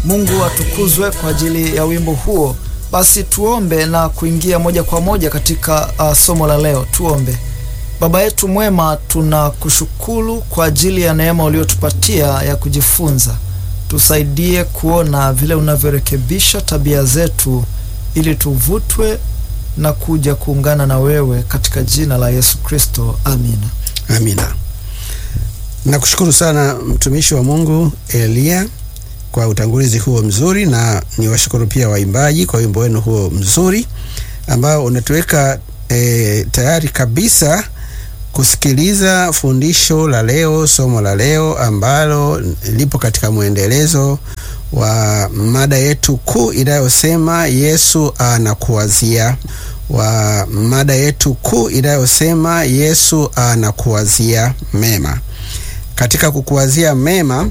Mungu atukuzwe kwa ajili ya wimbo huo. Basi tuombe na kuingia moja kwa moja katika uh, somo la leo. Tuombe. Baba yetu mwema, tunakushukuru kwa ajili ya neema uliotupatia ya kujifunza. Tusaidie kuona vile unavyorekebisha tabia zetu ili tuvutwe na kuja kuungana na wewe katika jina la Yesu Kristo, amina. Amina. Nakushukuru sana mtumishi wa Mungu Elia kwa utangulizi huo mzuri, na niwashukuru pia waimbaji kwa wimbo wenu huo mzuri ambao unatuweka e, tayari kabisa kusikiliza fundisho la leo, somo la leo ambalo lipo katika mwendelezo wa mada yetu kuu inayosema Yesu anakuwazia, wa mada yetu kuu inayosema Yesu anakuwazia mema. Katika kukuwazia mema